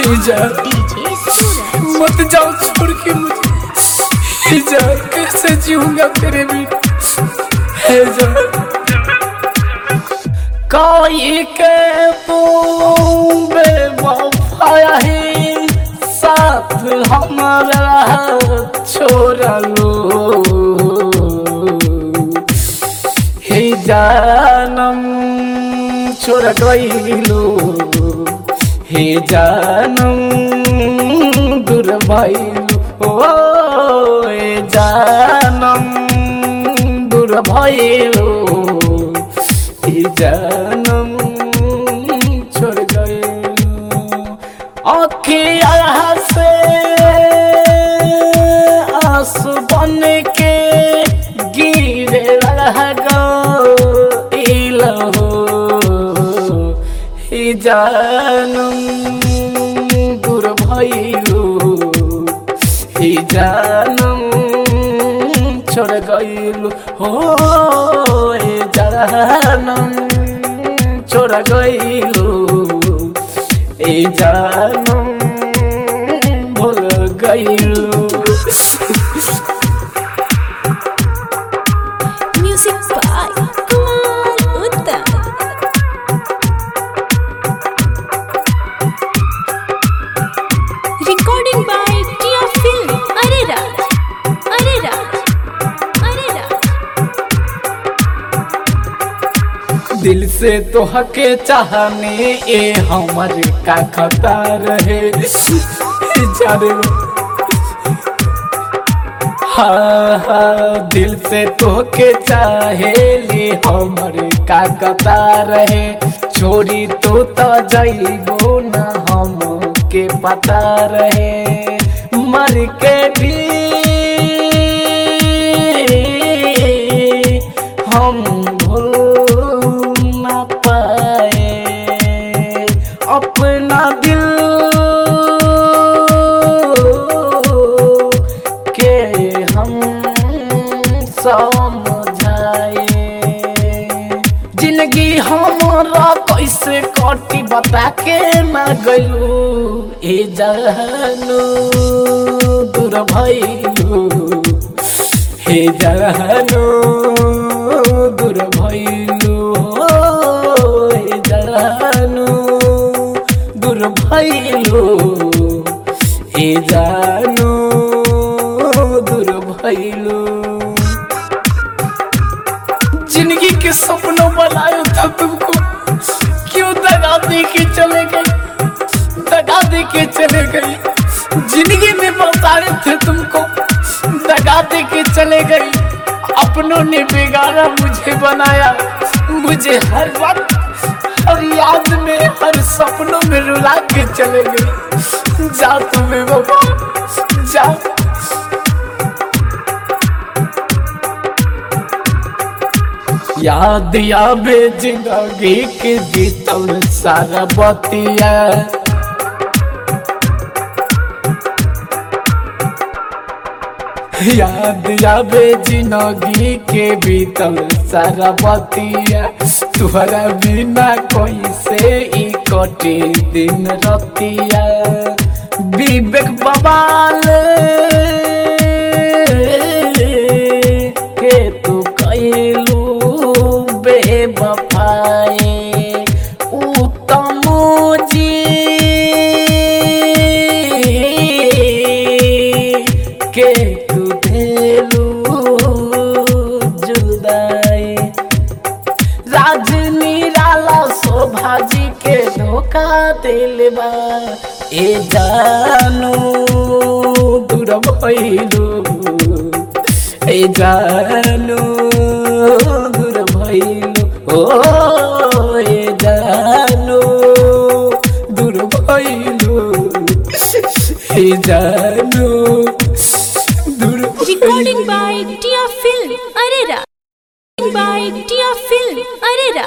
हे जान डीजे सूरज मत जाओ छोड़ के मुझे हे जान कैसे जीऊंगा तेरे बिना हे जान कोई के बूबे वफाया है साथ हमारा छोड़ लो हे जानम छोड़ गईलो हे जानम दूर भइलो ओ हे जानम दूर भइलो हे जानम छोड़ गईलो अखिया से आंसू बन के गिरे लगा ही जानम दूर भइलो ही जानम छोड़ गइलो हो हे जानम छोड़ गइलो ए जानम भूल गइलो music by Kumar Uttam recording by Tiya film अरे राज अरे राज अरे राज दिल से तो हके चाहने ए हमर का खता रहे जाने हाँ हाँ दिल से तो के चाहे ले हमर का कता रहे छोड़ी तो तो जाइबो ना हम के पता रहे मर के भी हम भूल ना पाए अपना दिल के हम समझाए जिंदगी हमारा कैसे कटी बता के ना गलू ए जानू दूर भइलू हे जानू दूर भइलू हो हे जानू दूर भइलू हे जानू दूर भइलू जिंदगी के सपनों बनाए था तुमको क्यों दगा दे के चले गए दगा दे के चले गए जिंदगी में बसाए थे तुमको दगा दे के चले गई अपनों ने बिगाड़ा मुझे बनाया मुझे हर वक्त हर याद में हर सपनों में रुला के चले गई जा तुम्हें बाबा जा याद आवे जिंदगी के बीतल सारा बतिया याद आवे जिंदगी के बीतल सारा बतिया तुहरा बिना कैसे ई कटे दिन रतिया विवेक बवाल के तू कैलू बेबफाए उत्तम जी के तू देलू जुदाई राजनी राला शोभा जी के धोखा दिल बा ए जानू दूर भइलू ए जानू दूर भइलू ओ ए जानू दूर भइलू ए जानू दूर रिकॉर्डिंग बाय टिया फिल्म अरे राज बाय टिया फिल्म अरे राज